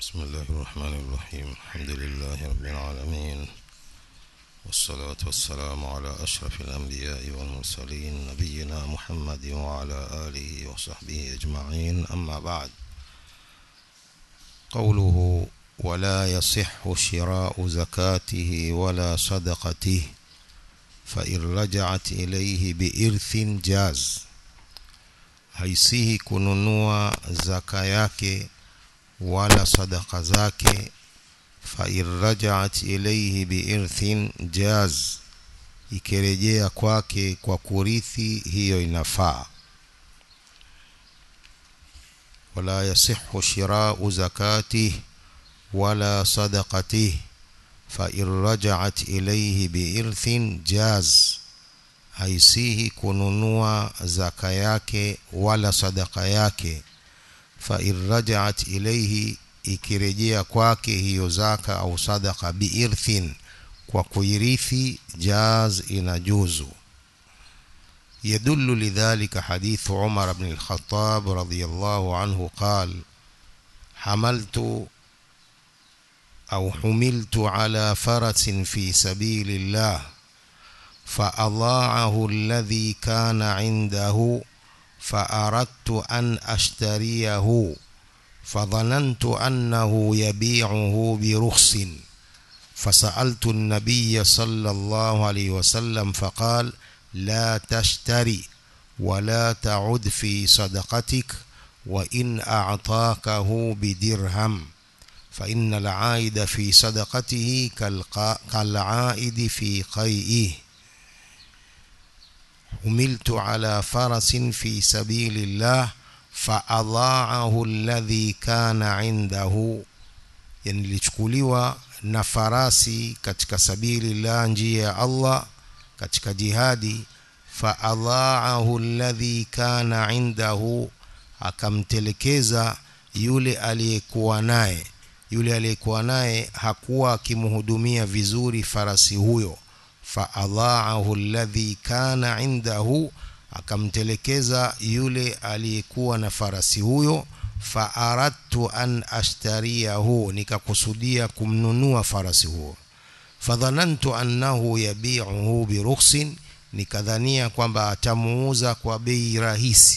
بسم الله الرحمن الرحيم الحمد لله رب العالمين والصلاة والسلام على أشرف الأنبياء والمرسلين نبينا محمد وعلى آله وصحبه أجمعين أما بعد قوله ولا يصح شراء زكاته ولا صدقته فإن رجعت إليه بإرث جاز haisihi kununua zaka yake wala sadaka zake fa irrajaat ilayhi biirthin jaz ikirejea kwake kwa kurithi hiyo inafaa wala yasihu shirau zakatih wala sadaqatih fa irrajaat ilayhi biirthin jaz haisihi kununua zaka yake wala sadaka yake fa irrajaat ilayhi ikirejea kwake hiyo zaka au sadaka biirthin kwa kuirithi jaz inajuzu يدل لذلك حديث عمر بن الخطاب رضي الله عنه قال حملت أو حملت على فرس في سبيل الله فأضاعه الذي كان عنده فأردت أن أشتريه فظننت أنه يبيعه برخص فسألت النبي صلى الله عليه وسلم فقال لا تشتري ولا تعد في صدقتك وإن أعطاكه بدرهم فإن العائد في صدقته كالعائد في قيئه حملت على فرس في سبيل الله فأضاعه الذي كان عنده yani nilichukuliwa na farasi katika sabili la njia ya Allah katika jihadi faadhaahu alladhi kana indahu akamtelekeza yule aliyekuwa naye yule aliyekuwa naye hakuwa akimhudumia vizuri farasi huyo faadhaahu alladhi kana indahu akamtelekeza yule aliyekuwa na farasi huyo faaradtu an ashtariyahu nikakusudia kumnunua farasi huo fadhanantu annahu yabi'uhu birukhsin nikadhania kwamba atamuuza kwa bei rahisi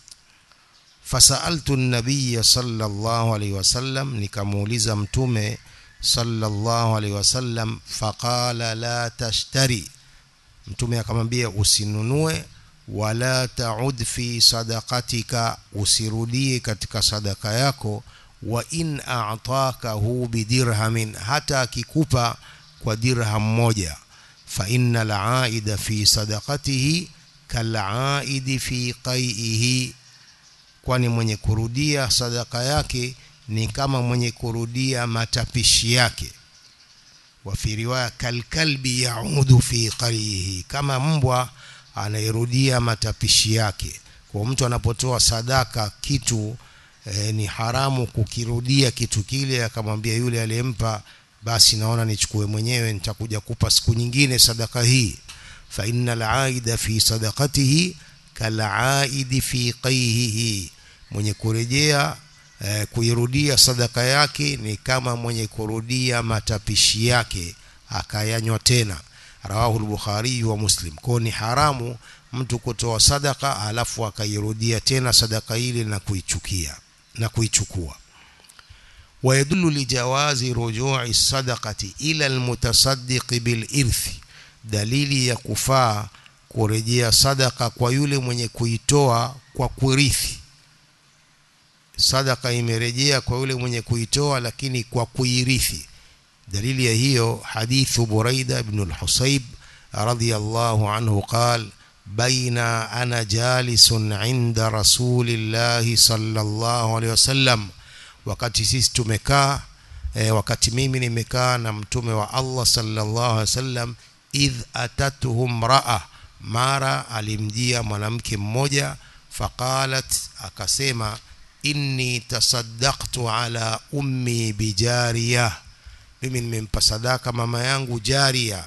fasaltu an-nabiy sallallahu alayhi wasallam nikamuuliza mtume sallallahu alaihi wasallam faqala la tashtari mtume akamwambia usinunue wala taud fi sadaqatika usirudie katika sadaka yako wa in a'takahu bidirhamin hata akikupa kwa dirham moja fa innal aida fi sadaqatihi kal'aidi fi qai'ihi kwani mwenye kurudia sadaka yake ni kama mwenye kurudia matapishi yake wa fi riwaya kalkalbi yaudu fi qarihi kama mbwa anairudia matapishi yake kwa mtu anapotoa sadaka kitu e, ni haramu kukirudia kitu kile akamwambia yule aliyempa basi naona nichukue mwenyewe nitakuja kupa siku nyingine sadaka hii fa innal aida fi sadaqatihi kalaidi fi qayhihi mwenye kurejea eh, kuirudia sadaka yake ni kama mwenye kurudia matapishi yake akayanywa tena rawahu al-bukhari wa muslim kwa ni haramu mtu kutoa sadaka alafu akairudia tena sadaka ile na kuichukia na kuichukua ويدل لجواز رجوع الصدقة إلى المتصدق بالإرث dalili ya kufaa kurejea sadaka kwa yule mwenye kuitoa kwa kurithi sadaka imerejea kwa yule mwenye kuitoa lakini kwa kuirithi dalili ya hiyo hadithu buraida ibn al-husayb radiyallahu anhu qal baina ana jalisun inda rasulillahi sallallahu alayhi wasallam wakati sisi tumekaa e, wakati mimi nimekaa na mtume wa Allah sallallahu alayhi wasallam idh atatuhum raa mara alimjia mwanamke mmoja faqalat akasema inni tasaddaqtu ala ummi bijariya mimi nimempa sadaka mama yangu jaria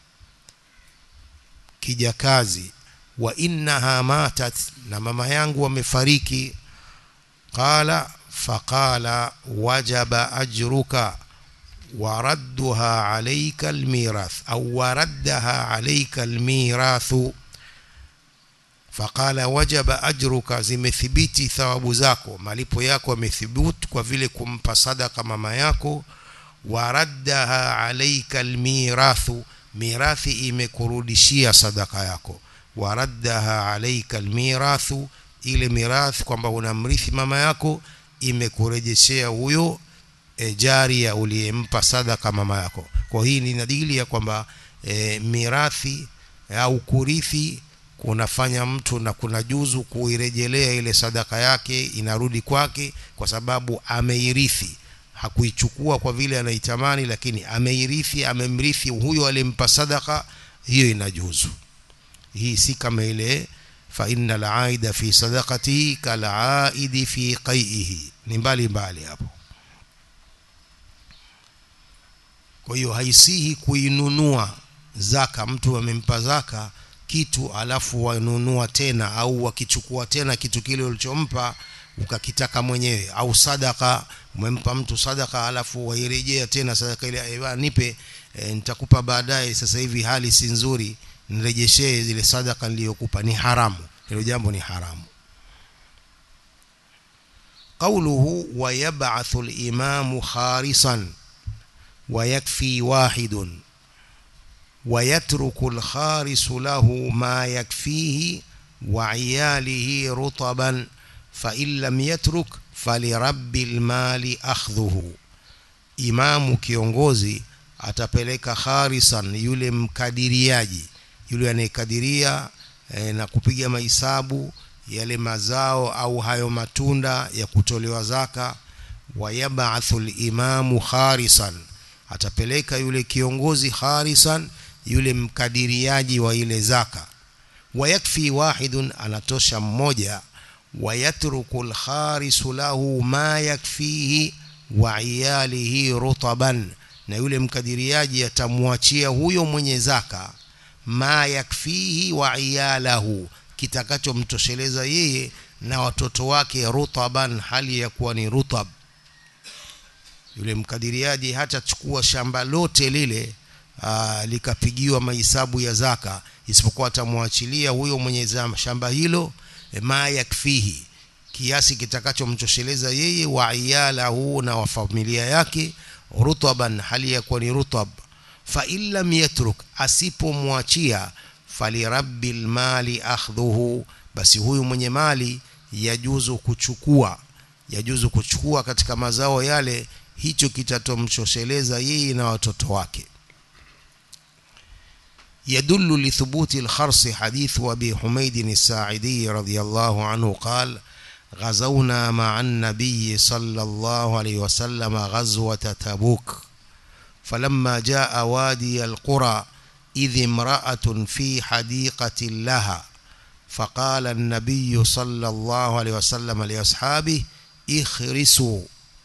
kijakazi wa innaha matat na mama yangu amefariki qala faqala wajaba ajruka waradduha alayka almirath au waraddaha alayka almirathu faqala wajaba ajruka zimethibiti thawabu zako malipo yako yamethibutu kwa vile kumpa sadaka mama yako waraddaha alayka almirathu mirathi imekurudishia sadaka yako waraddaha alayka almirathu ile mirathi kwamba unamrithi mama yako imekurejeshea huyo e, jaria uliyempa sadaka mama yako kwa hii ni dalili ya kwamba e, mirathi au kurithi kunafanya mtu na kuna juzu kuirejelea ile sadaka yake inarudi kwake kwa sababu ameirithi hakuichukua kwa vile anaitamani lakini ameirithi amemrithi huyo alimpa sadaka hiyo inajuzu hii si kama ile fa inna al-aida fi sadaqatihi kal-aidi fi qai'ihi ni mbali mbali hapo kwa hiyo haisihi kuinunua zaka mtu amempa zaka kitu alafu wanunua tena au wakichukua tena kitu kile ulichompa ukakitaka mwenyewe au sadaka umempa mtu sadaka alafu wairejea tena sadaka ile ewa nipe e, nitakupa baadaye sasa hivi hali si nzuri nirejeshee zile sadaka niliyokupa ni haramu hilo jambo ni haramu قوله ويبعث الإمام خارصا ويكفي واحد ويترك الخارس له ما يكفيه وعياله رطبا فإن لم يترك فلرب المال أخذه imamu kiongozi atapeleka kharisan yule mkadiriaji yule anayekadiria e, na kupiga mahesabu yale mazao au hayo matunda ya kutolewa zaka wayabathu limamu kharisan atapeleka yule kiongozi kharisan yule mkadiriaji wa ile zaka wayakfi wahidun anatosha mmoja wayatruku lkharisu lahu ma yakfihi wa iyalihi rutaban na yule mkadiriaji atamwachia huyo mwenye zaka ma yakfihi wa iyalahu kitakachomtosheleza yeye na watoto wake rutaban hali ya kuwa ni rutab yule mkadiriaji hatachukua shamba lote lile aa, likapigiwa mahesabu ya zaka isipokuwa atamwachilia huyo mwenye shamba hilo e, ma yakfihi kiasi kitakachomtosheleza yeye wa iyalahu na wa familia yake rutaban hali ya kuwa ni rutab fa illam yatruk asipomwachia falirabbil mali akhdhuhu basi huyu mwenye mali yajuzu kuchukua yajuzu kuchukua katika mazao yale hicho kitatomtosheleza yeye na watoto wake يدل لثبوت الخرص حديث أبي حميد الساعدي رضي الله عنه قال غزونا مع النبي صلى الله عليه وسلم غزوة تبوك فلما جاء وادي القرى إذ امرأة في حديقة لها فقال النبي صلى الله عليه وسلم لأصحابه اخرسوا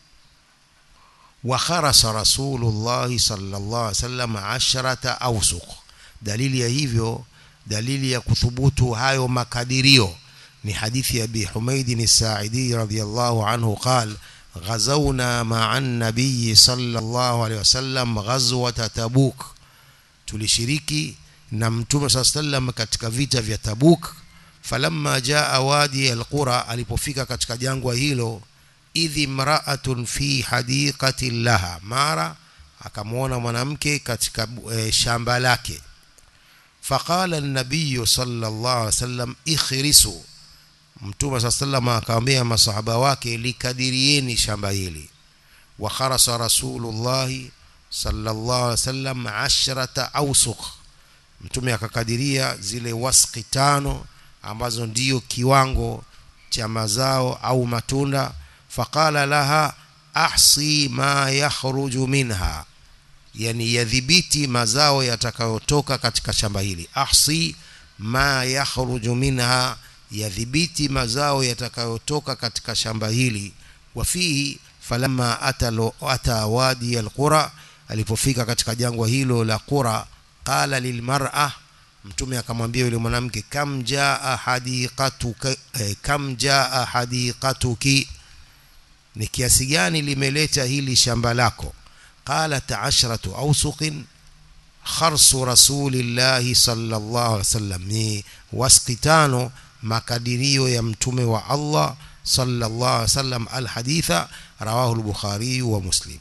وخرس رسول الله صلى الله عليه وسلم عشرة أوسق dalili ya hivyo dalili ya kuthubutu hayo makadirio ni hadithi ya Abi Humaid as-Sa'idi radhiyallahu anhu qal ghazawna ma'a an-nabiy sallallahu alayhi wasallam ghazwat Tabuk tulishiriki na mtume sallam katika vita vya Tabuk falamma jaa wadi al-qura alipofika katika jangwa hilo idhi mra'atun fi hadiqati laha mara akamwona mwanamke katika e, shamba lake فقال النبي صلى الله عليه وسلم اخرسوا mtume saa sallam akamwambia masahaba wake likadirieni shamba hili wa kharasa rasulullahi sallallahu alaihi wasallam ashrata awsuq mtume akakadiria zile wasqi tano ambazo ndiyo kiwango cha mazao au matunda faqala laha ahsi ma yakhruju minha yani yadhibiti mazao yatakayotoka katika shamba hili ahsi ma yakhruju minha yadhibiti mazao yatakayotoka katika shamba hili wafihi falamma ata, ata wadi alqura alipofika katika jangwa hilo la qura qala lilmar'a mtume akamwambia yule mwanamke kam jaa hadiqatuka eh, kam jaa hadiqatuki ni kiasi gani limeleta hili shamba lako qalat ashratu awsuqin kharsu rasulillahi sallallahu alaihi wasallam ni wasqi tano makadirio ya mtume wa Allah sallallahu alaihi wasallam alhaditha rawahu al-bukhari wa muslim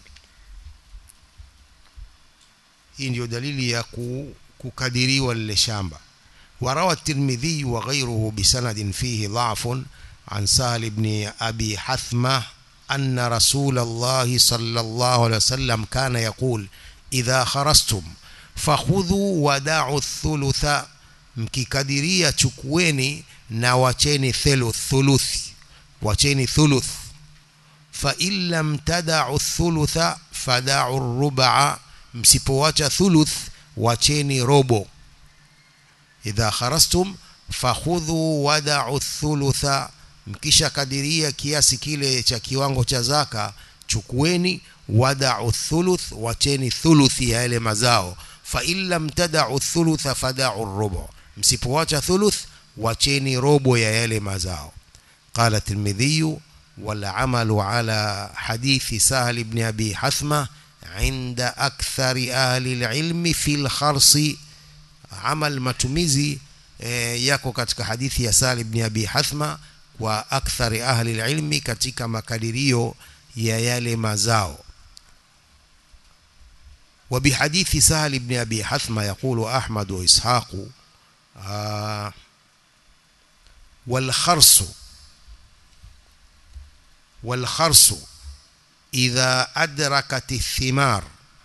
hii ndio dalili ya kukadiriwa lile shamba وروى الترمذي وغيره بسند فيه ضعف عن سهل بن أبي حثمة أن رسول الله صلى الله عليه وسلم كان يقول إذا خرستم فخذوا ودعوا الثلث mkikadiria chukueni na wacheni thuluth thuluthi wacheni thuluth fa in lam tada'u thulutha fada'u rub'a msipowacha thuluth wacheni robo idha kharastum fakhudhu wada'u thulutha mkisha kadiria kiasi kile cha kiwango cha zaka chukueni wada'u thuluth wacheni thuluthi ya yale mazao fa in lam tada'u thulutha fada'u rubu msipowacha thuluth wacheni robo ya yale mazao qala tirmidhi والعمل على حديث سهل بن أبي حثمة عند أكثر أهل العلم في الخرص عمل matumizi e, yako katika hadithi ya Sahal ibn Abi Hathma wa akthari ahli ilmi katika makadirio ya yale mazao وبحديث سهل بن أبي حثمة يقول أحمد وإسحاق آه والخرص والخرص إذا أدركت الثمار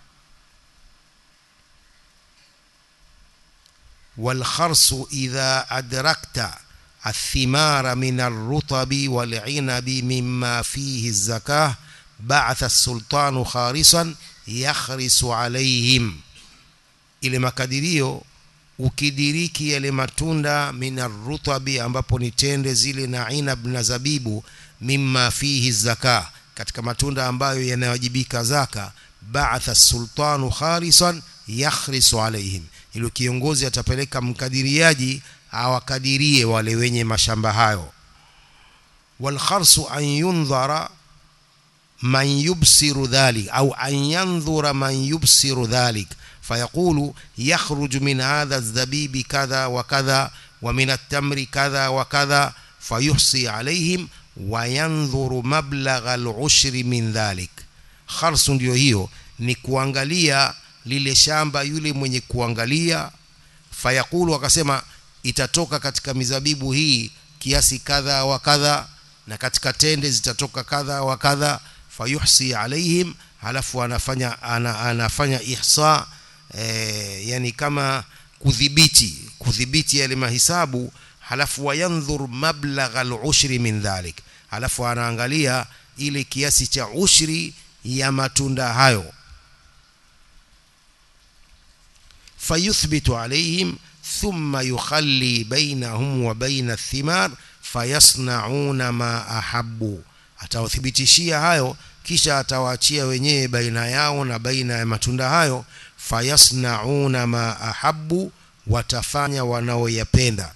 والخرص إذا أدركت الثمار من الرطب والعنب مما فيه الزكاة بعث السلطان خارصا يخرس عليهم ile makadirio ukidiriki yale matunda minarutabi ambapo ni tende zile na inab na zabibu mimma fihi zaka katika matunda ambayo yanawajibika zaka ba'atha sultanu kharisan yakhrisu alaihim ili kiongozi atapeleka mkadiriaji awakadirie wale wenye mashamba hayo walkharsu an yundhara man yubsiru dhalik au an yanzura man yubsiru dhalik فيقول يخرج من هذا الزبيب كذا وكذا ومن التمر كذا وكذا فيحصي عليهم وينظر مبلغ العشر من ذلك خرص ndio hiyo ni kuangalia lile shamba yule mwenye kuangalia fayakulu akasema itatoka katika mizabibu hii kiasi kadha wa kadha na katika tende zitatoka kadha wa kadha fayuhsi alaihim halafu anafanya ana, anafanya ihsa e, yani kama kudhibiti kudhibiti yale mahisabu halafu wayandhur mablagha al-ushri min dhalik halafu anaangalia ile kiasi cha ushri ya matunda hayo fayuthbitu alaihim thumma yukhalli bainahum wa baina athimar fayasnauna ma ahabbu atawathibitishia hayo kisha atawaachia wenyewe baina yao na baina ya matunda hayo fayasnauna ma ahabbu watafanya wanaoyapenda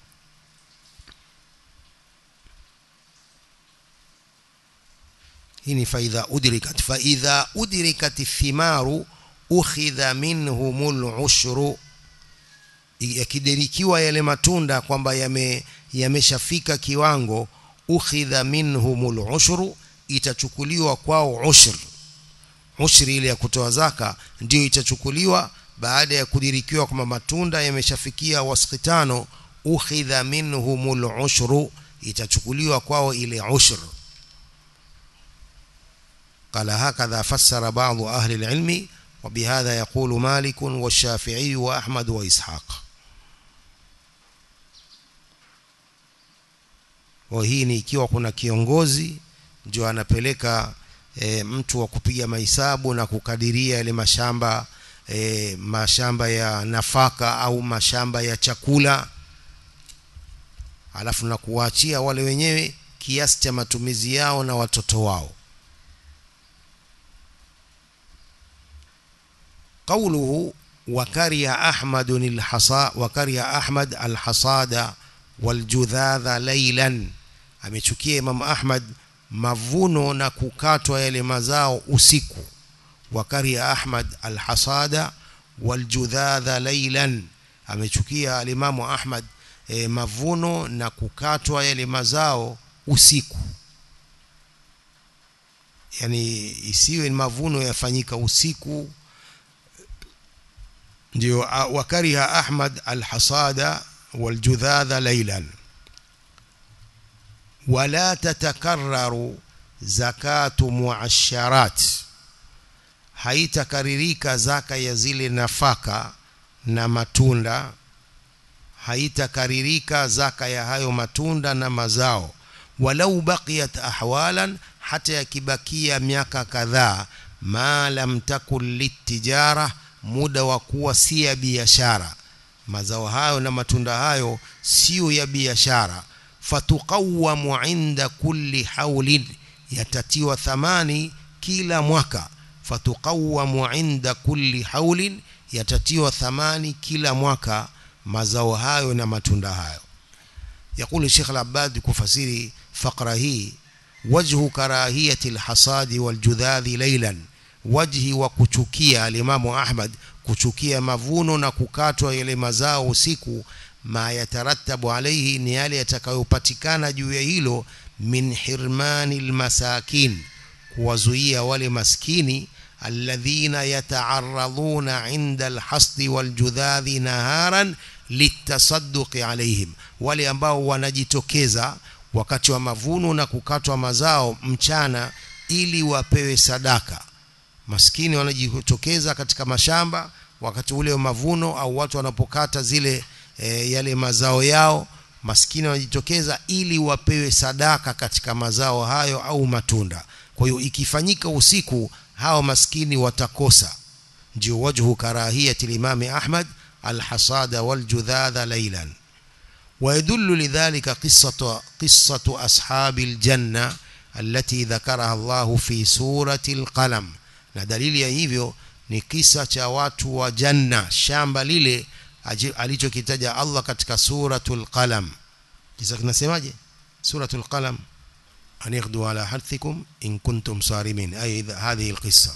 hii ni faidha udrikat faidha udrikat thimaru ukhidha minhumul ushru yakidirikiwa yale matunda kwamba yame yameshafika kiwango ukhidha minhumul ushru itachukuliwa kwao ushr ushri ile ya kutoa zaka ndio itachukuliwa baada ya kudirikiwa kwamba matunda yameshafikia wasqi tano ukhidha minhumul ushru itachukuliwa kwao ile ushr قال هكذا فسر بعض أهل العلم وبهذا يقول مالك والشافعي وأحمد وإسحاق وهي ni ikiwa kuna kiongozi ndio anapeleka e, mtu wa kupiga mahesabu na kukadiria yale mashamba e, mashamba ya nafaka au mashamba ya chakula alafu na kuwaachia wale wenyewe kiasi cha matumizi yao na watoto wao قوله وكره أحمد الحصا وكره أحمد الحصاد والجذاذ ليلا amechukia Imam Ahmad mavuno na kukatwa yale mazao usiku wakaria ahmad alhasada waljudhadha laylan amechukia alimamu ahmad e, mavuno na kukatwa yale mazao usiku yani isiwe mavuno yafanyika usiku ndio wakariha ahmad alhasada waljudhadha laylan wala tatakarraru zakatu muasharat haitakaririka zaka ya zile nafaka na matunda haitakaririka zaka ya hayo matunda na mazao walau baqiyat ahwalan hata yakibakia miaka kadhaa ma lam takun litijara muda wa kuwa si ya biashara mazao hayo na matunda hayo sio ya biashara fatuqawamu inda kulli haulin yatatiwa thamani kila mwaka fatuqawamu inda kulli haulin yatatiwa thamani kila mwaka mazao hayo na matunda hayo يقول الشيخ العباد كفسيري فقرة هي وجه كراهية الحصاد والجذاذ ليلا وجه وكتشكية الإمام أحمد كتشكية مفون نككاتوا إلى مزاو usiku ما يترتب عليه ni yale yatakayopatikana juu ya hilo min hirmani almasakin kuwazuia wale maskini alladhina yata'arraduna 'inda alhasdi waljudhadhi naharan litasadduqi alaihim wale ambao wanajitokeza wakati wa mavuno na kukatwa mazao mchana ili wapewe sadaka maskini wanajitokeza katika mashamba wakati ule wa mavuno au watu wanapokata zile e, yale mazao yao maskini wanajitokeza ili wapewe sadaka katika mazao hayo au matunda kwa hiyo ikifanyika usiku hao maskini watakosa ndio wajhu karahiyati limami Ahmad الحصاد والجذاذ ليلا ويدل لذلك قصة قصة أصحاب الجنة التي ذكرها الله في سورة القلم na dalili ya hivyo ni kisa cha watu wa janna shamba lile alichokitaja Allah katika suratul qalam kisa kinasemaje suratul qalam an yaghdu ala harthikum in kuntum sarimin ay hadhihi alqissa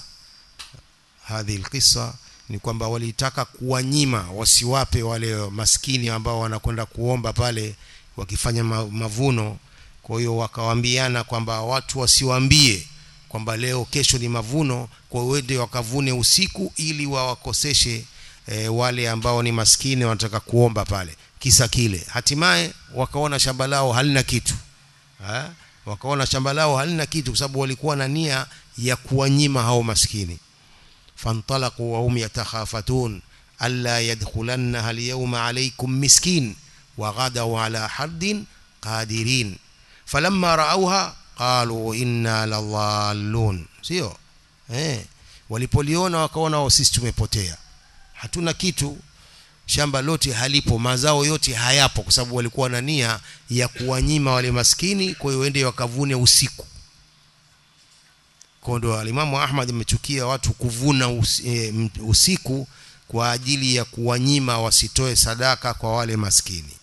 hadhihi alqissa ni kwamba walitaka kuwanyima wasiwape wale maskini ambao wanakwenda kuomba pale wakifanya mavuno kwa hiyo wakawaambiana kwamba watu wasiwaambie kwamba leo kesho ni mavuno kwa wende wakavune usiku ili wawakoseshe e, wale ambao ni maskini wanataka kuomba pale kisa kile hatimaye wakaona shamba lao halina kitu ha? wakaona shamba lao halina kitu kwa sababu walikuwa na nia ya kuwanyima hao maskini فانطلقوا وهم يتخافتون ألا يدخلنها اليوم عليكم مسكين وغدوا على حد قادرين فلما رأوها قالوا إنا لضالون sio eh walipoliona wakaona sisi tumepotea hatuna kitu shamba lote halipo mazao yote hayapo kwa sababu walikuwa na nia ya kuwanyima wale maskini kwa hiyo wende wakavune usiku kwa ndo alimamu Ahmad amechukia watu kuvuna usiku kwa ajili ya kuwanyima wasitoe sadaka kwa wale maskini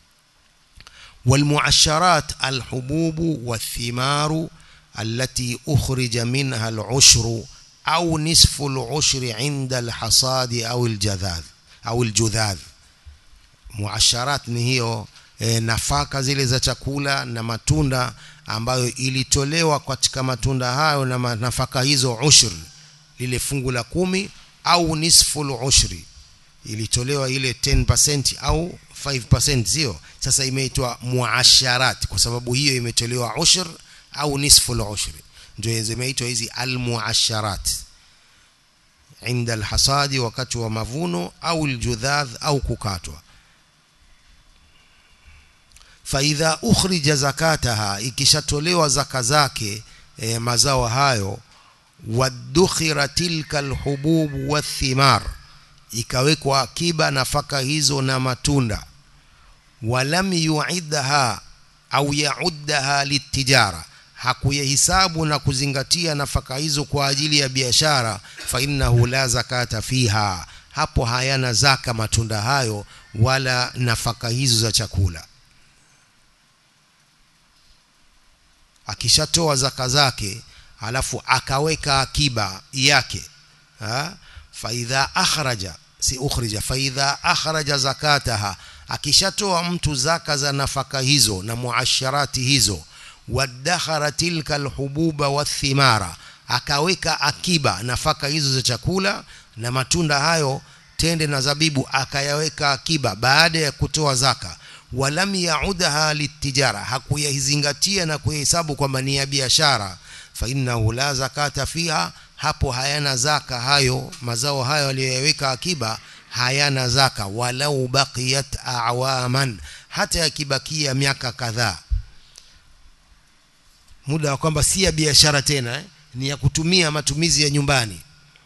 والمعشرات الحبوب والثمار التي أخرج منها العشر أو نصف العشر عند الحصاد أو الجذاذ أو الجذاذ معشرات نهيو e, nafaka zile za chakula na matunda ambayo ilitolewa katika matunda hayo na nafaka hizo ushri lile fungu la kumi au nisful ushri ilitolewa ile 10% au 5% sio sasa imeitwa muasharat kwa sababu hiyo imetolewa ushr au nisful ushri ndio zimeitwa hizi almuasharat inda alhasadi wakati wa mavuno au aljudhadh au kukatwa faidha ukhrija zakataha ikishatolewa zaka zake e, mazao hayo wadukhira tilka alhubub wathimar ikawekwa akiba nafaka hizo na matunda walam yuidha au yauddaha litijara hakuyahisabu na kuzingatia nafaka hizo kwa ajili ya biashara fa innahu la zakata fiha hapo hayana zaka matunda hayo wala nafaka hizo za chakula akishatoa zaka zake alafu akaweka akiba yake ha? faidha akhraja si ukhrija faidha akhraja zakataha akishatoa mtu zaka za nafaka hizo na muasharati hizo wadakhara tilka alhububa wathimara akaweka akiba nafaka hizo za chakula na matunda hayo tende na zabibu akayaweka akiba baada ya kutoa zaka walam yaudaha litijara hakuyazingatia na kuhesabu kwamba ni ya biashara fa innahu la zakata fiha hapo hayana zaka hayo mazao hayo aliyoyaweka akiba hayana zaka walau baqiyat awaman hata yakibakia miaka kadhaa muda wa kwamba si ya biashara tena eh? ni ya kutumia matumizi ya nyumbani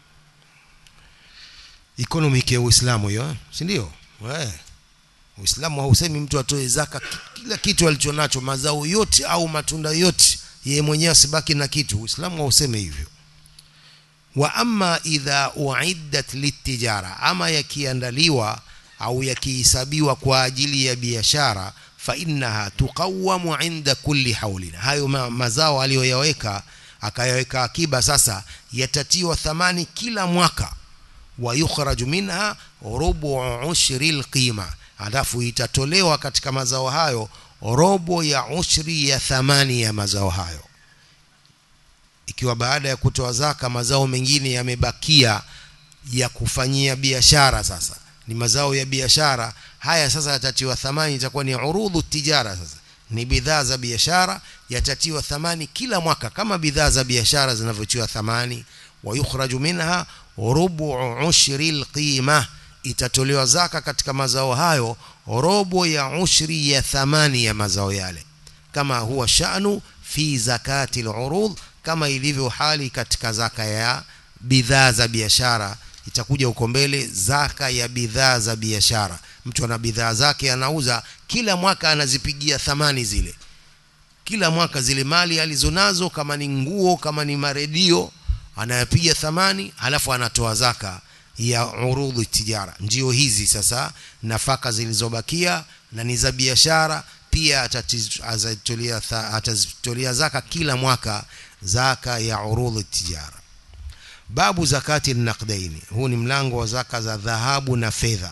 economic ya Uislamu hiyo si ndio eh Uislamu hausemi mtu atoe zaka kila kitu alichonacho mazao yote au matunda yote yeye mwenyewe asibaki na kitu Uislamu hausemi hivyo wa amma idha uiddat litijara ama yakiandaliwa au yakihesabiwa kwa ajili ya biashara fa innaha tuqawamu inda kulli haulin hayo ma, mazao aliyoyaweka akayaweka akiba sasa yatatiwa thamani kila mwaka wa yukhraju minha rubu ushri alqima alafu itatolewa katika mazao hayo robo ya ushri ya thamani ya mazao hayo ikiwa baada ya kutoa zaka mazao mengine yamebakia ya kufanyia biashara sasa ni mazao ya biashara haya sasa yatatiwa thamani itakuwa ni urudhu tijara sasa ni bidhaa za biashara yatatiwa thamani kila mwaka kama bidhaa za biashara zinavyotiwa thamani wa yukhraju minha rubu ushri alqima itatolewa zaka katika mazao hayo robo ya ushri ya thamani ya mazao yale kama huwa sha'nu fi zakati al-urud kama ilivyo hali katika zaka ya bidhaa za biashara itakuja huko mbele zaka ya bidhaa za biashara mtu ana bidhaa zake anauza kila mwaka anazipigia thamani zile kila mwaka zile mali alizonazo kama ni nguo kama ni maredio anayapiga thamani halafu anatoa zaka ya urudhu tijara ndio hizi sasa nafaka zilizobakia na ni za biashara pia atazitolea atazitolea zaka kila mwaka zaka ya urudhu tijara babu zakati naqdaini huu ni mlango wa zaka za dhahabu na fedha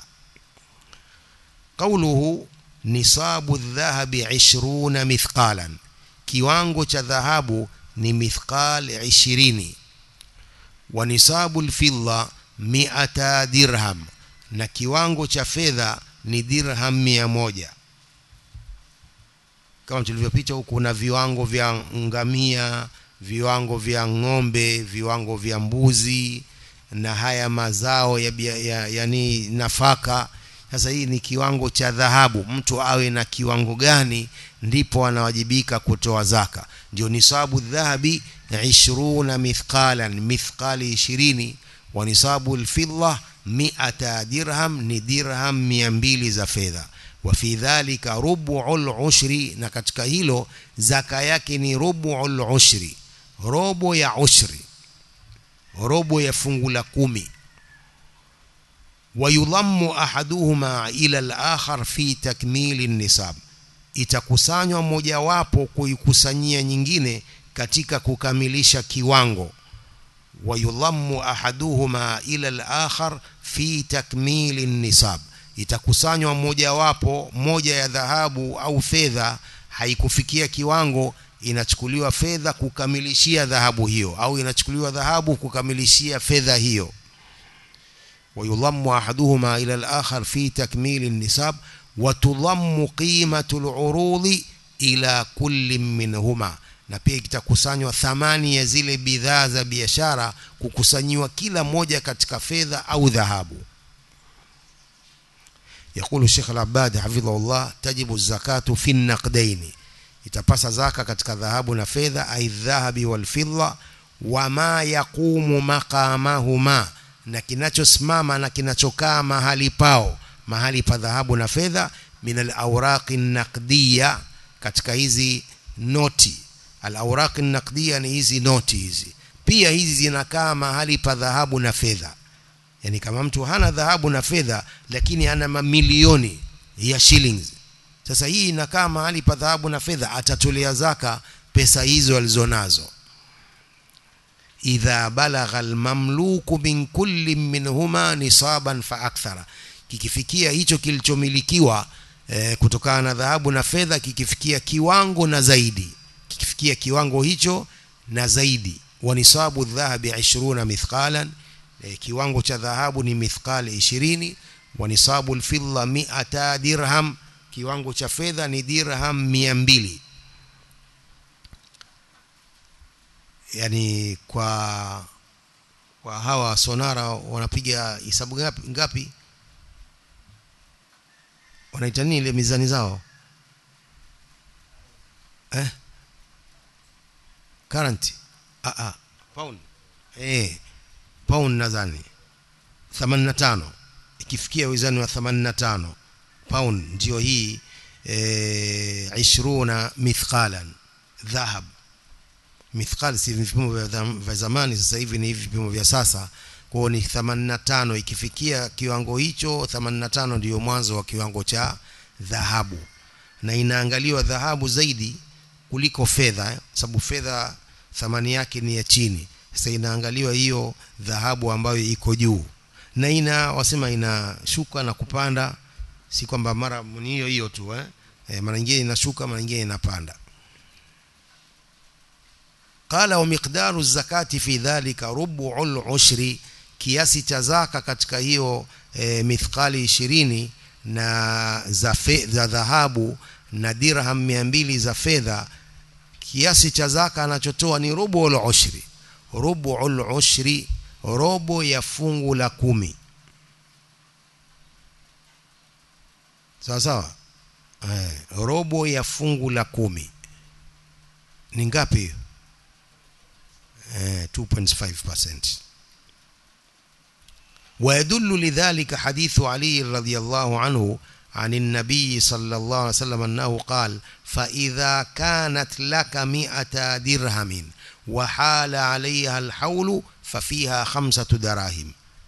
قوله nisabu dhahabi 20 mithqalan kiwango cha dhahabu ni mithqal 20 wa nisabu alfidda 100 dirham na kiwango cha fedha ni dirham 100 kama tulivyopita huku kuna viwango vya ngamia viwango vya ng'ombe viwango vya mbuzi na haya mazao ya, ya yani nafaka sasa hii ni kiwango cha dhahabu mtu awe na kiwango gani ndipo anawajibika kutoa zaka ndio nisabu dhahabi 20 mithqalan mithqali 20 wa nisabu alfidda 100 dirham ni dirham 200 za fedha wa fi dhalika rubu'ul ushri na katika hilo zaka yake ni rubu'ul ushri robo ya ushri robo ya fungu la kumi ويضم أحدهما إلى الآخر في تكميل النصاب itakusanywa mojawapo kuikusanyia nyingine katika kukamilisha kiwango wayudhammu ahaduhuma ila al-akhar fi takmili nisab itakusanywa mojawapo moja ya dhahabu au fedha haikufikia kiwango inachukuliwa fedha kukamilishia dhahabu hiyo au inachukuliwa dhahabu kukamilishia fedha hiyo ويضم أحدهما إلى الآخر في تكميل النساب وتضم قيمة العروض إلى كل منهما na pia itakusanywa thamani ya zile bidhaa za biashara kukusanyiwa kila moja katika fedha au dhahabu يقول الشيخ العباد حفظه الله تجب الزكاة في النقدين itapasa zaka katika dhahabu na fedha ai dhahabi wal fidda wama yaqumu maqamahuma na kinachosimama na kinachokaa mahali pao mahali pa dhahabu na fedha min al-awraqi naqdiya katika hizi noti al-awraqi naqdiya ni hizi noti hizi pia hizi zinakaa mahali pa dhahabu na fedha yani kama mtu hana dhahabu na fedha lakini ana mamilioni ya shillings sasa hii inakaa mahali pa dhahabu na fedha atatolea zaka pesa hizo alizonazo idha balagha almamluku min kulli minhuma nisaban fa akthara kikifikia hicho kilichomilikiwa e, kutokana na dhahabu na fedha kikifikia kiwango na zaidi kikifikia kiwango hicho na zaidi wa nisabu dhahabi 20 mithqalan e, kiwango cha dhahabu ni mithqali 20 wa nisabu alfidda 100 dirham kiwango cha fedha ni dirham 200 yani kwa kwa hawa sonara wanapiga hisabu ngapi ngapi wanaita nini ile mizani zao eh current ah ah pound eh pound nadhani 85 ikifikia wizani wa 85 pound ndio hii eh 20 mithqalan dhahab mithqal si vipimo vya zamani sasa hivi ni hivi vipimo vya sasa kwao ni 85 ikifikia kiwango hicho 85 ndiyo mwanzo wa kiwango cha dhahabu na inaangaliwa dhahabu zaidi kuliko fedha sababu fedha thamani yake ni ya chini sasa inaangaliwa hiyo dhahabu ambayo iko juu na ina wasema inashuka na kupanda si kwamba mara ni hiyo hiyo tu eh e, mara nyingine inashuka mara nyingine inapanda qala wa miqdaru zakati fi dhalika rubu'ul ushri kiasi cha zaka katika hiyo e, mithqali 20 na za za dhahabu na dirham 200 za fedha kiasi cha zaka anachotoa ni rubu'ul ushri rubu'ul ushri robo ya fungu la kumi sawa sawa eh, robo ya fungu la kumi ni ngapi hiyo eh, 2.5% ويدل لذلك حديث علي رضي الله عنه عن النبي صلى الله عليه وسلم أنه قال فإذا كانت لك مئة درهم وحال عليها الحول ففيها خمسة دراهم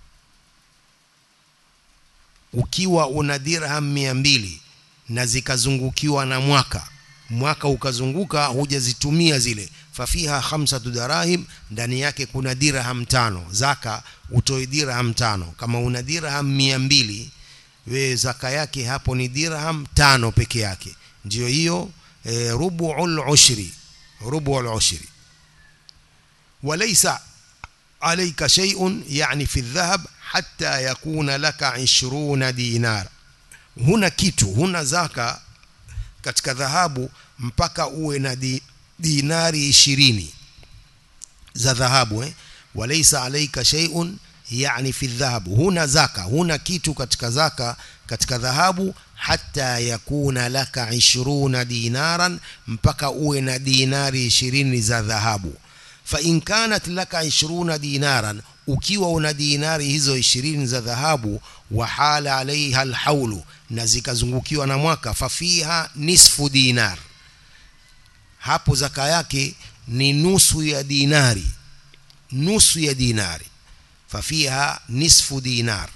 ukiwa una dirham mia mbili na zikazungukiwa na mwaka mwaka ukazunguka hujazitumia zile fafiha khamsatu darahim ndani yake kuna dirham tano zaka utoe dirham tano kama una dirham mia mbili we zaka yake hapo ni dirham tano peke yake ndio hiyo e, rubu'ul ushri rubu'ul ushri walaysa alayka shay'un yani fi dhahab hatta yakuna laka 20 dinar huna kitu huna zaka katika dhahabu mpaka uwe na di, dinari 20 za dhahabu eh walaysa alayka shay'un yani fi dhahab huna zaka huna kitu katika zaka katika dhahabu hata yakuna laka 20 dinaran mpaka uwe na dinari 20 za dhahabu fa in kanat laka 20 dinaran ukiwa una dinari hizo 20 za dhahabu wa hala alaiha alhaulu na zikazungukiwa na mwaka fafiha nisfu dinar hapo zaka yake ni nusu ya dinari nusu ya dinari fafiha nisfu dinar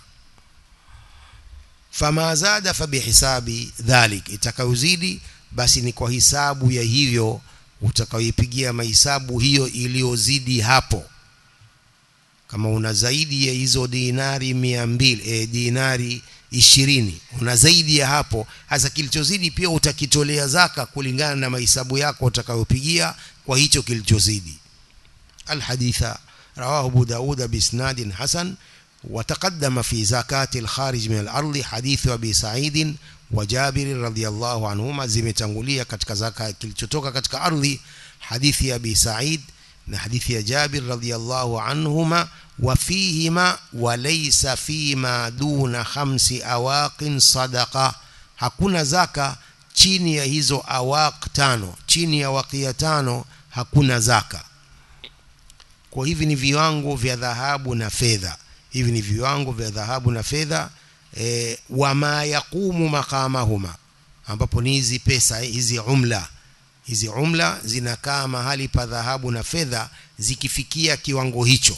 fama zada fabihisabi dhalik itakayozidi basi ni kwa hisabu ya hivyo utakayoipigia mahisabu hiyo iliyozidi hapo kama una zaidi ya hizo dinari mia mbili e, dinari ishirini una zaidi ya hapo hasa kilichozidi pia utakitolea zaka kulingana na mahesabu yako utakayopigia kwa hicho kilichozidi alhaditha رواه أبو داود بإسناد حسن وتقدم في زكاة الخارج من الأرض حديث أبي سعيد وجابر رضي الله عنهما zimetangulia katika zaka kilichotoka katika ardhi hadithi ya Abi Sa'id na hadithi ya Jabir radhiyallahu anhuma wa fihima wa laysa fima duna khamsi awaqin sadaqa hakuna zaka chini ya hizo awaq tano chini ya wakia tano hakuna zaka kwa hivi ni viwango vya dhahabu na fedha hivi ni viwango vya dhahabu na fedha e, wama yaqumu maqamahuma ambapo ni hizi pesa hizi umla hizi umla zinakaa mahali pa dhahabu na fedha zikifikia kiwango hicho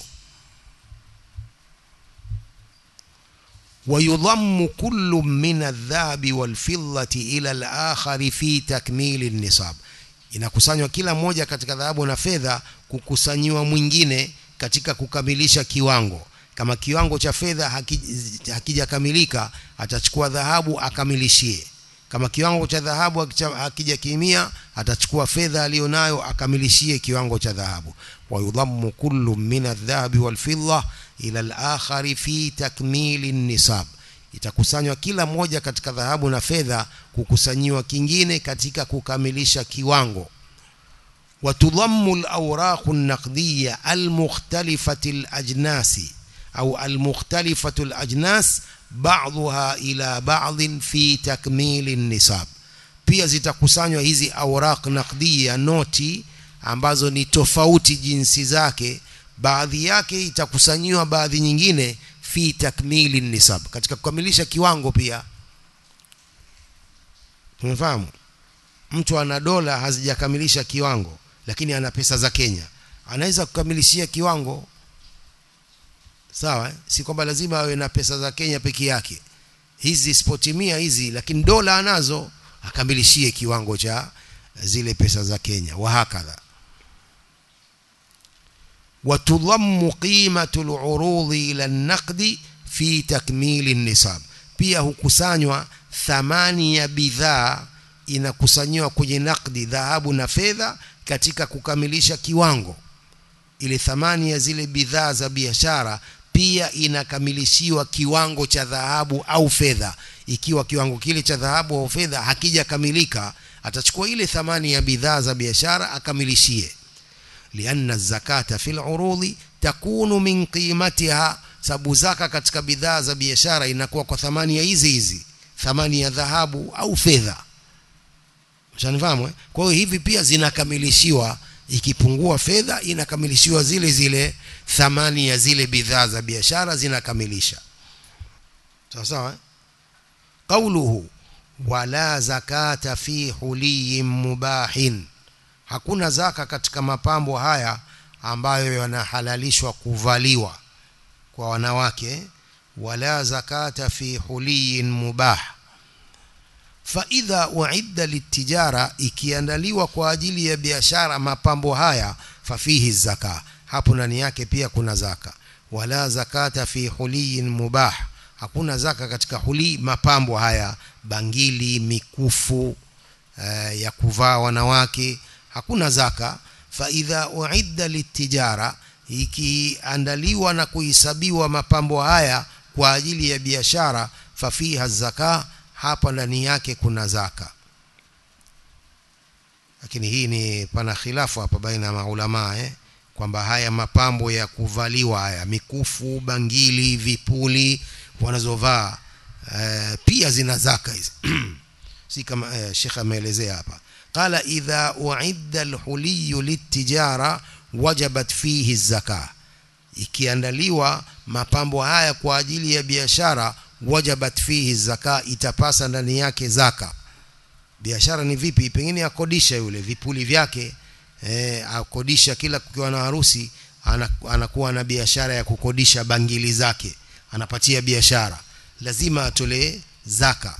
ويضم كل من الذهب والفضة إلى الآخر في تكميل النصاب inakusanywa kila moja katika dhahabu na fedha kukusanyiwa mwingine katika kukamilisha kiwango kama kiwango cha fedha hakijakamilika atachukua dhahabu akamilishie kama kiwango cha dhahabu hakijakimia atachukua fedha aliyonayo akamilishie kiwango cha dhahabu wayudhammu kullu min adh-dhahabi wal-fidda ila al-akhari fi takmili nisab itakusanywa kila moja katika dhahabu na fedha kukusanyiwa kingine katika kukamilisha kiwango watudhammu al-awraq an-naqdiyya al-mukhtalifati al-ajnasi au al-mukhtalifatu al-ajnas ba'dha ila ba'd fi takmili nisab pia zitakusanywa hizi awraq naqdiyya noti ambazo ni tofauti jinsi zake baadhi yake itakusanyiwa baadhi nyingine fi takmili nisab katika kukamilisha kiwango pia tumefahamu mtu ana dola hazijakamilisha kiwango lakini ana pesa za Kenya anaweza kukamilishia kiwango sawa eh? si kwamba lazima awe na pesa za Kenya peke yake hizi sipotimia hizi lakini dola anazo akamilishie kiwango cha zile pesa za Kenya wahakadha watudhammu qimatu al-urudi ila an-naqdi fi takmili nisab pia hukusanywa thamani ya bidhaa inakusanywa kwenye nakdi dhahabu na fedha katika kukamilisha kiwango ile thamani ya zile bidhaa za biashara pia inakamilishiwa kiwango cha dhahabu au fedha ikiwa kiwango kile cha dhahabu au fedha hakijakamilika atachukua ile thamani ya bidhaa za biashara akamilishie lianna zakata fil urudi takunu min qimatiha sababu zaka katika bidhaa za biashara inakuwa kwa thamani ya hizi hizi thamani ya dhahabu au fedha mshanifahamu eh? kwa hiyo hivi pia zinakamilishiwa ikipungua fedha inakamilishiwa zile zile thamani ya zile bidhaa za biashara zinakamilisha sawa sawa eh? qauluhu wala zakata fi huliyin mubahin hakuna zaka katika mapambo haya ambayo yanahalalishwa kuvaliwa kwa wanawake wala zakata fi huliyin mubah faidha uidda litijara ikiandaliwa kwa ajili ya biashara mapambo haya fafihi zaka hapo ndani yake pia kuna zaka wala zakata fi huliyin mubah hakuna zaka katika huli mapambo haya bangili mikufu uh, ya kuvaa wanawake hakuna zaka faidha uidda litijara ikiandaliwa na kuhesabiwa mapambo haya kwa ajili ya biashara fafiha zaka hapa ndani yake kuna zaka lakini hii ni pana khilafu hapa baina ya maulama eh kwamba haya mapambo ya kuvaliwa haya mikufu bangili vipuli wanazovaa eh, pia zina zaka hizi si kama eh, Sheikh ameelezea hapa qala idha uidda alhuliy litijara wajabat fihi zaka ikiandaliwa mapambo haya kwa ajili ya biashara wajabat fihi zaka itapasa ndani yake zaka biashara ni vipi pengine akodisha yule vipuli vyake eh, akodisha kila kukiwa na harusi anakuwa na biashara ya kukodisha bangili zake anapatia biashara lazima atolee zaka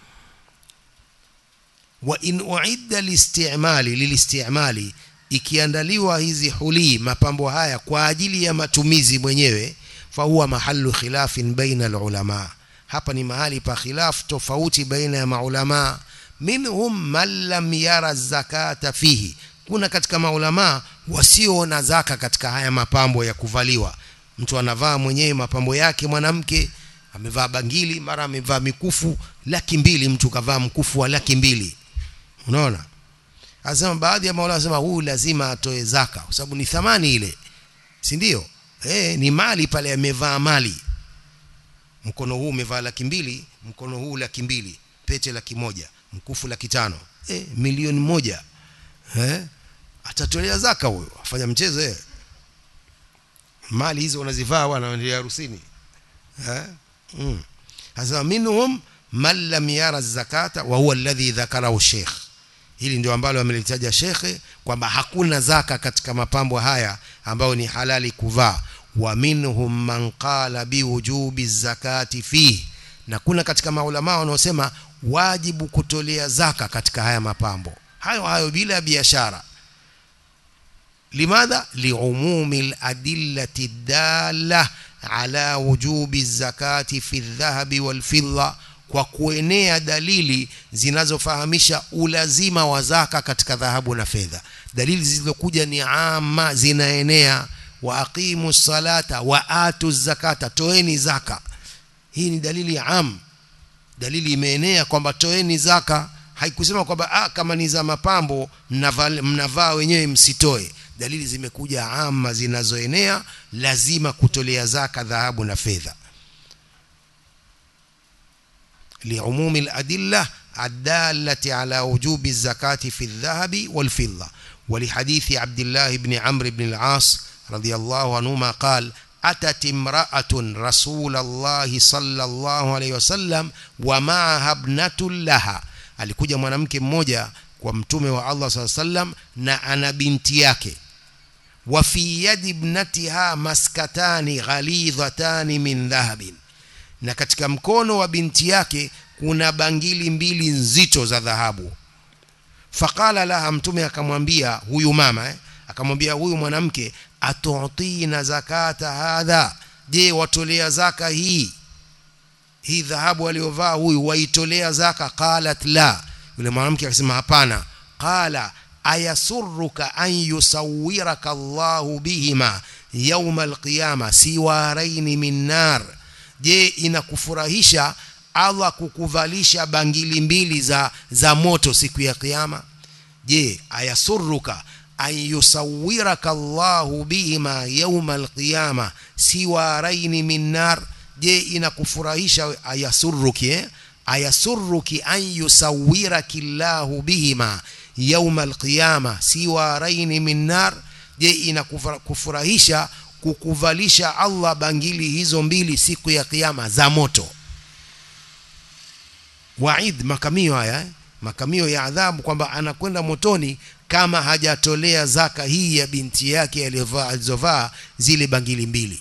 wa in uidda listimali lilistimali ikiandaliwa hizi huli mapambo haya kwa ajili ya matumizi mwenyewe fahuwa mahallu khilafin baina alulama hapa ni mahali pa khilaf tofauti baina ya maulama minhum man lam yara zakata fihi kuna katika maulama wasioona zaka katika haya mapambo ya kuvaliwa mtu anavaa mwenyewe mapambo yake mwanamke amevaa bangili mara amevaa mikufu laki mbili mtu kavaa mkufu wa laki mbili unaona anasema baadhi ya maulama wanasema huyu lazima atoe zaka kwa sababu ni thamani ile si ndio eh ni mali pale amevaa mali mkono huu umevaa laki mbili mkono huu laki mbili pete laki moja mkufu laki tano eh milioni moja eh atatolea zaka huyo afanya mchezo eh mali hizo unazivaa wanaendelea harusini eh mm. hasa minhum man lam yara zakata wa huwa alladhi dhakarahu sheikh hili ndio ambalo amelitaja shekhe kwamba hakuna zaka katika mapambo haya ambayo ni halali kuvaa wa minhum man qala biwujubi zakati fihi na kuna katika maulama wanaosema wajibu kutolea zaka katika haya mapambo hayo hayo bila biashara limadha liumumi ladillati dalla ala wujubi zakati fi dhahabi walfidda kwa kuenea dalili zinazofahamisha ulazima wa zaka katika dhahabu na fedha dalili zilizokuja ni ama zinaenea wa aqimu salata wa atu zakata toeni zaka hii ni dalili am dalili imeenea kwamba toeni zaka haikusema kwamba ah, kama ni za mapambo mnavaa mnavaa wenyewe msitoe dalili zimekuja ama zinazoenea lazima kutolea zaka dhahabu na fedha liumumi aladilla الدالة على وجوب الزكاة في الذهب والفضة ولحديث عبد الله بن عمرو بن العاص رضي الله عنهما قال أتت امرأة رسول الله صلى الله عليه وسلم ومعها ابنة لها alikuja mwanamke mmoja kwa mtume wa Allah صلى الله عليه وسلم na ana binti yake wa fi yadi ibnatiha maskatani ghalidhatani min dhahabin na katika mkono wa binti yake kuna bangili mbili nzito za dhahabu faqala laha mtume akamwambia huyu mama eh? akamwambia huyu mwanamke atutina zakata hadha je watolea zaka hii hii dhahabu aliyovaa huyu waitolea zaka qalat la yule mwanamke akasema hapana qala ayasurruka an yusawwiraka Allahu bihima yawma alqiyama siwaraini min nar je inakufurahisha Allah kukuvalisha bangili mbili za za moto siku ya kiyama je ayasurruka an yusawwiraka Allahu bihima yawma alqiyama siwaraini min nar je inakufurahisha ayasurruki eh? ayasurruki an yusawwiraki Allahu bihima yawma alqiyama siwaraini min nar je inakufurahisha kukuvalisha Allah bangili hizo mbili siku ya kiyama za moto waid makamio haya eh? makamio ya adhabu kwamba anakwenda motoni kama hajatolea zaka hii ya binti yake alizovaa zile bangili mbili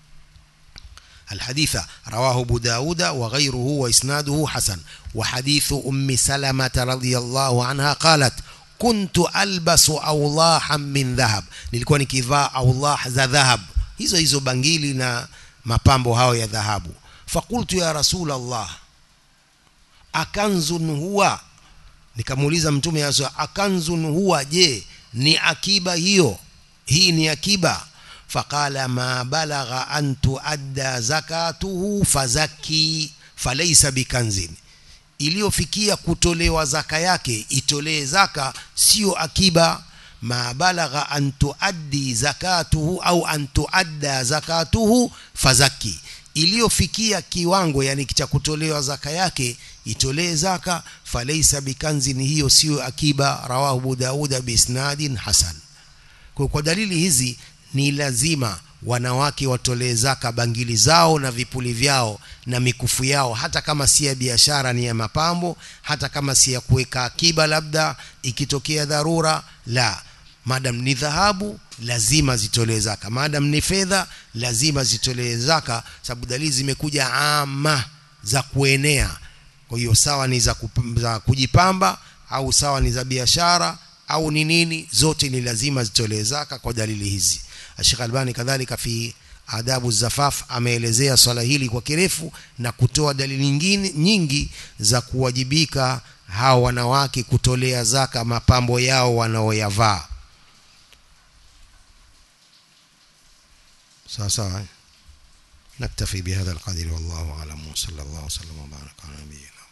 الحديث رواه أبو داود وغيره وإسناده حسن وحديث أم سلمة رضي الله عنها قالت كنت ألبس أولاحا من ذهب nilikuwa nikivaa awlah za dhahab hizo hizo bangili na mapambo hayo ya dhahabu fakultu ya rasul Allah akanzun huwa nikamuuliza mtume yaso akanzun huwa je ni akiba hiyo hii ni akiba faqala ma balagha an tuadda zakatuhu fazaki falaysa bikanzin iliyofikia kutolewa zaka yake itolee zaka sio akiba ma balagha an tuaddi zakatuhu au an tuadda zakatuhu fazaki iliyofikia kiwango yani cha kutolewa zaka yake itolee zaka falaisa bikanzin hiyo sio akiba rawahu Abu Dauda biisnadin hasan kwa, kwa dalili hizi ni lazima wanawake watolee zaka bangili zao na vipuli vyao na mikufu yao hata kama si ya biashara ni ya mapambo hata kama si ya kuweka akiba labda ikitokea dharura la madam ni dhahabu lazima zitolee zaka madam ni fedha lazima zitolee zaka sababu dalili zimekuja ama za kuenea kwa hiyo sawa ni za, kup, za kujipamba au sawa ni za biashara au ni nini zote ni lazima zitolee zaka kwa dalili hizi Sheikh Albani kadhalika fi adabu zafaf ameelezea swala hili kwa kirefu na kutoa dalili nyingine nyingi za kuwajibika hao wanawake kutolea zaka mapambo yao wanaoyavaa sawa sawa نكتفي بهذا القدر والله أعلم وصلى الله وسلم وبارك على نبينا